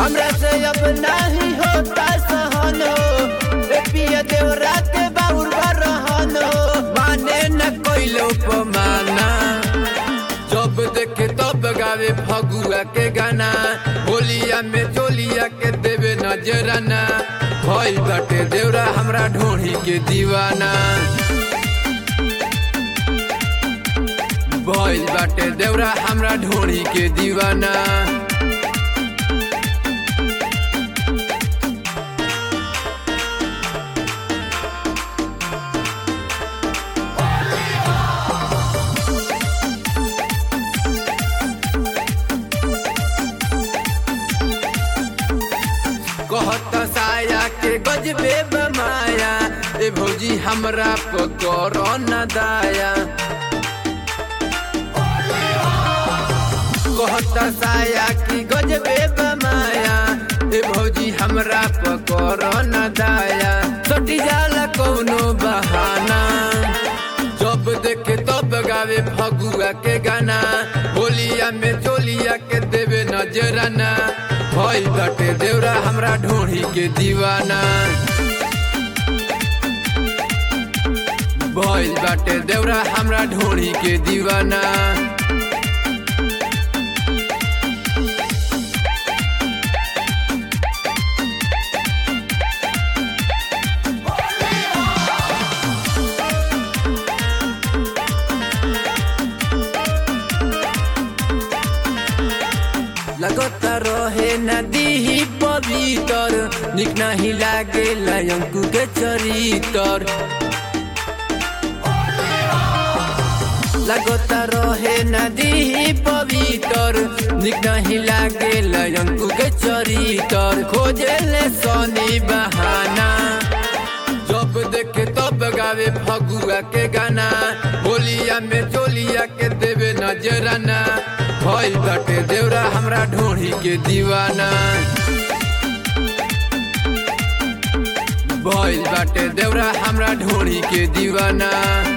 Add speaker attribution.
Speaker 1: हमरा से अब नहीं होता सहन हो रे पिया देवरा के बाउर रहन हो माने न कोइलो पमाना जब देखे तब गावे फगुआ के गाना होलिया में चोलिया के देवे नजराना भइल बाटे देवरा हमरा ढोढ़ी के दीवाना भइल बाटे देवरा हमरा ढोढ़ी के दीवाना कहत साया के गजबे बमाया ए भौजी हमरा पकर न दाया कहत साया की गजबे बमाया ए भौजी हमरा पकर न दाया सटी जाला कौनो बहाना जब देखे तब गावे फगुआ के गाना होलिया में चोलिया के देवे नजराना भइल बाटे देवरा हमरा ढोढ़ी के दीवाना भइल बाटे देवरा हमरा ढोढ़ी के दीवाना लगत रहे नदी ही पवित्र निक नहीं लागे अंकु के चरितर लगत रहे नदी ही पवित्र निक नहीं लागे अंकु के चरितर खोजे ले सोनी बहाना जब देखे तब गावे फगुआ के गाना होलिया में चोलिया के देवे नजराना भइल बाटे देवरा हमरा ढोढ़ी के दीवाना भइल बाटे देवरा हमरा ढोढ़ी के दीवाना